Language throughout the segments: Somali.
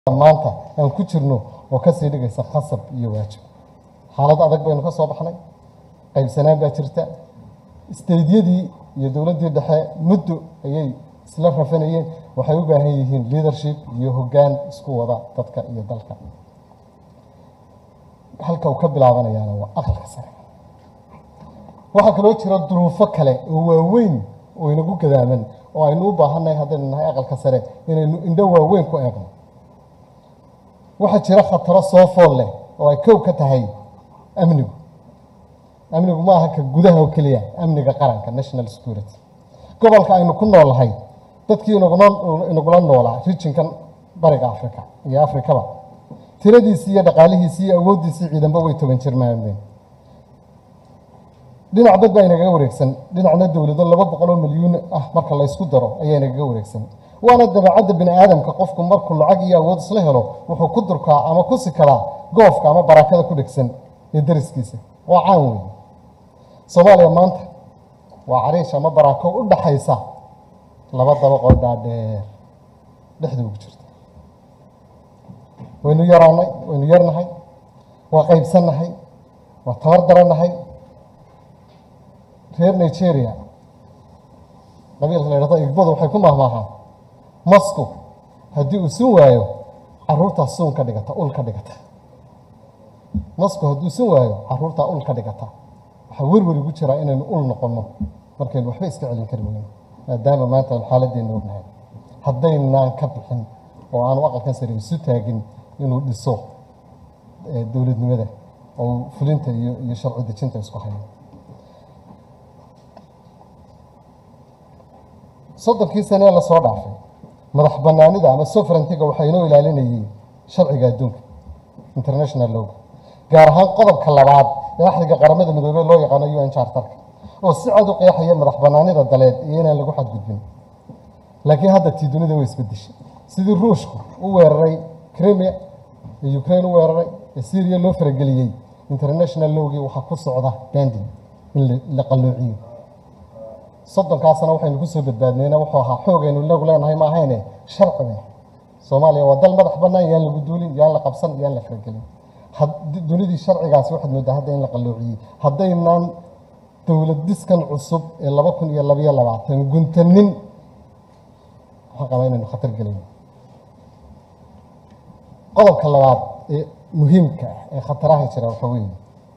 maanta aan ku jirno oo kasii dhigaysa khasab iyo waajib xaalad adag baynu ka soo baxnay qaybsanaan baa jirta isteydyadii iyo dowladdii dhexe muddo ayay isla rafanayeen waxay u baahan yihiin leadership iyo hoggaan isku wada dadka iyo dalka halka uu ka bilaabanayaana waa aqalka sare waxaa kaloo jira duruufo kale oo waaweyn oo inagu gadaaman oo aynu u baahannahay haddaynu nahay aqalka sare inaynu indho waaweyn ku eegno waxaa jira khataro soo fool leh oo ay kow ka tahay amnigu amnigu ma aha ka gudaha oo keliya amniga qaranka national security gobolka aynu ku noolnahay dadkii inaguna inagula noolaa rijinkan bariga africa iyo afrikaba tiradiisii iyo dhaqaalihiisii iyo awooddiisii ciidanba way toban jirmaameen dhinac dad baa inagaga wareegsan dhinacna dowlado laba boqol oo milyuun ah marka laysku daro ayaa inagaga wareegsan waana dabeecadda bini aadamka qofku markuu lacag iyo awood isla helo wuxuu ku durkaa ama ku sikadaa goofka ama barakada ku dhegsan ee dariskiisa waa caan weeye soomaaliya maanta waa cariish ama barako u dhaxaysa laba dabaqoo dhaadheer dhexda ugu jirta waynu yaraanay waynu yarnahay waa qaybsannahay waa tabar darannahay reer nigeria qabiilka la yidhahdo igbadu waxay ku mahmaahaan masku haddii uu sun waayo caruurtaa suun ka dhigata ul ka dhigata masku hadduu sun waayo caruurtaa ul ka dhigata waxaa werwer igu jiraa inaynu ul noqonno markaynu waxba iska celin kari weyno maadaama maanta aan xaaladeenna ognahay haddaynaan ka bixin oo aanu aqalkan sare isu taagin inuu dhiso dowladnimada oo fulinta iyo iyo sharci dejinta isku hayo soddonkii sane ee lasoo dhaafay madax banaanida ama sovereigntiga waxaa inoo ilaalinayay sharciga adduunka international lowga gaar ahaan qodobka labaad ee axdiga qaramada midoobey loo yaqaano u n chartarka oo si cad u qeexaya madax banaanida daleed iyo inaan lagu xadgudbin laakiin hadda tii dunida way isbedeshay sidii ruushku u weeraray crimea ee ukraine u weeraray ee syria loo farageliyey international lowgii waxaa ku socda banding in la qalloociyo soddonkaasna waxaynu kusoo badbaadnayna wuxuu ahaa xoogaynu inagu leenahay ma ahayne sharciga soomaaliya waa dal madax bannaan yaan lagu duulin yaan la qabsan yaan la faragelin dunidii sharcigaasi waxaad moodaa hadda in la qalloociyey haddaynaan dowlad diskan cusub ee laba kun iyo labayo labaatan guntanin waxaan qabaa inaynu khatar gelayno qodobka labaad ee muhiimka ah ee khataraha jira waxaa weeye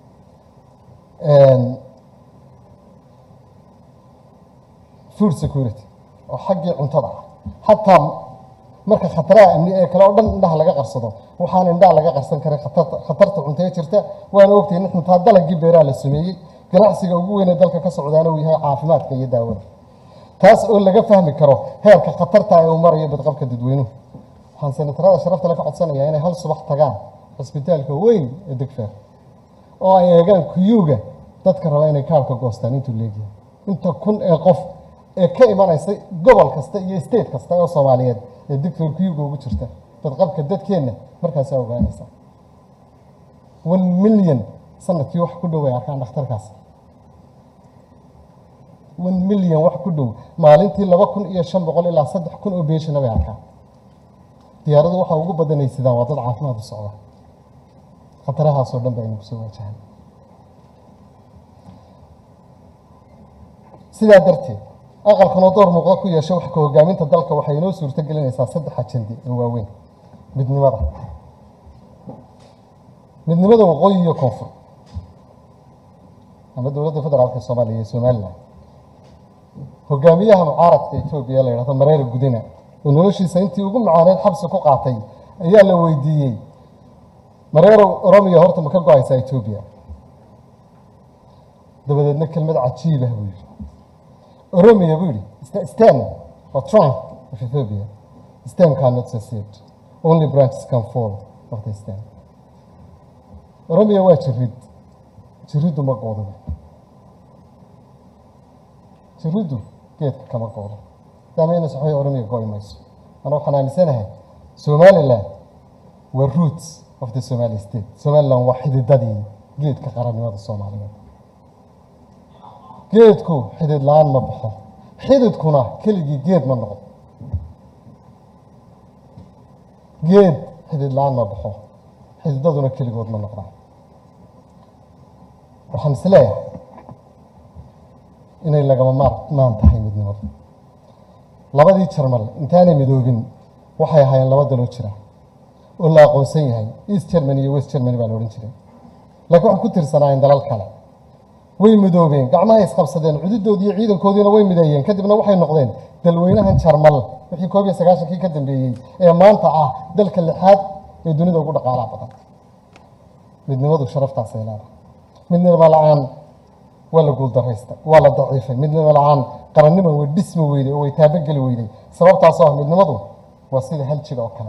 food security oo xaggii cuntada ah xataa marka khataraha amni ee kale oo dhan indhaha laga qarsado waxaan indhaha laga qarsan karin khatarta cuntee jirta waana ogtahay in xuntaa dalagii beeraha la sameeyey ganacsiga ugu weynee dalka ka socdaana uu yahay caafimaadka iyo daawada taas oo laga fahmi karo heerka khatarta ee uu marayo badqabka dadweynuhu waxaan senatarada sharafta le ka codsanayaa inay hal subax tagaan cisbitaalka weyn ee degfeer oo ay eegaan kuyuuga dadka raba inay kaarka goostaan intuu leegyahay inta kun ee qof ee ka imanaysa gobol kasta iyo state kasta oo soomaaliyeed ee degfeer kuyuuga ugu jirta badqabka dadkeenna markaasaa ogaanaysa one million sanadkii wax ku dhow ay arkaan dhakhtarkaas one million wax ku dhow maalintii laba kun iyo shan boqol ilaa saddex kun oo beeshana bay arkaan diyaaradu waxaa ugu badanaysidaan waa dad caafimaad u socda khatarahaasoo dhan ba aynu kusoo waajahan sidaa darteed aqalkanoo door muuqda ku yeesha wax ka hogaaminta dalka waxay inoo suurto gelinaysaa saddex ajandi oo waaweyn midnimada midnimada waqooyi iyo koonfur ama dowladda federaalka soomaaliya iyo somalilan hogaamiyaha mucaaradka etoobiya la yidhahdo mareera gudina oo noloshiisa intii ugu macaaneed xabsi ku qaatay ayaa la weydiiyey mareerow oromiya horta ma ka go-aysaa etoobiya dabadeedna kelmad cajiibah buu yidhi oromiya buu yidhi stem or trunk of ethiopia stem cannot succeed only branches can fall of the stem oromiya waa jirid jiriddu ma qoodo jiriddu geedka kama qoodo daameyna saxoy oromiya go-i mayso ana waxaan aaminsanahay somaliland waa roots of the somali state somaliland waa xididadii geedka qarannimada soomaaliyeed geedku xidid la-aan ma baxo xididkuna keligii geed ma noqdo geed xidid la-aan ma baxo xididaduna keligood ma noqdaan waxaan is leeyahay inay lagama maarmaan tahay midnimadu labadii jarmal intaanay midoobin waxay ahaayeen laba daloo jira oo la aqoonsan yahay east germany iyo west germany baa la odhan jiray laakiin waxay ku tirsanaayeen dalal kale way midoobeen gacmahay isqabsadeen cududoodii iyo ciidankoodiina way mideeyeen kadibna waxay noqdeen dalweynahan jarmal wixii koob iyo sagaashankii ka dambeeyey ee maanta ah dalka lixaad ee dunida ugu dhaqaalaha badan midnimadu sharaftaasay leedahay midnimo la-aan waa la guuldaraystay waa la daciifay midnimo la-aan qarannimo way dhismi weyday oo way taabageli weyday sababtaasoo ah midnimadu waa sida hal jir oo kale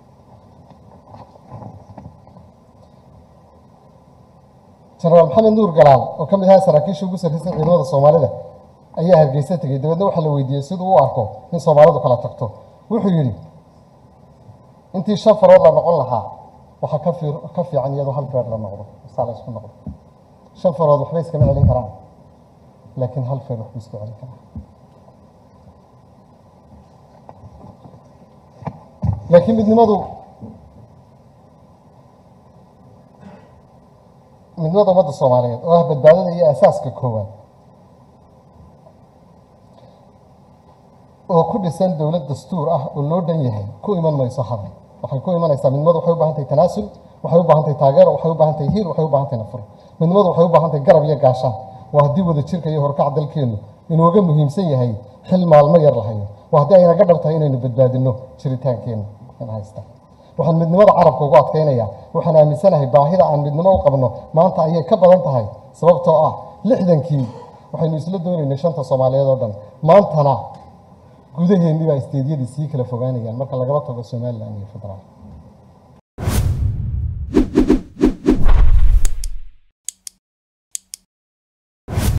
jenaraal maxamed nuur galaal oo ka mid ahaa saraakiisha ugu sarreysay ciidamada soomaalida ayaa hargeysa tegey dabeedna waxaa la weydiiyey siduu u arko in soomaalidu kala tagto wuxuu yidhi intii shan farood la noqon lahaa waxaa ka fi ka fiican iyadoo hal feer la noqdo saa la isku noqdo shan farood waxba iskama celin karaan laakiin hal feer waxbuu iska celin karaa laakiin midnimadu midnimada ummadda soomaaliyeed oo ah badbaadada iyo asaaska koowaad oo ku dhisan dowlad dastuur ah oo loo dhan yahay ku iman mayso hadal waxay ku imanaysaa midnimadu waxay u baahan tahay tanaasul waxay u baahan tahay taageero waxay u baahan tahay hiil waxay u baahan tahay nafur midnimadu waxay u baahan tahay garab iyo gaashaan waa haddii wada jirka iyo horkac dalkeennu inooga muhiimsan yahay xil maalmo yar lahayo waa haddii aynaga dhab tahay inaynu badbaadinno jiritaankeenna in haysta waxaan midnimada carabka ugu adkaynaya waxaan aaminsanahay baahida aan midnimo u qabno maanta ayay ka badan tahay sababtoo ah lixdankii waxaynu isla doonaynay shanta soomaaliyeed oo dhan maantana gudaheennii baa isteedyadii sii kala fogaanayaan marka lagaba tago somalilan iyo federaal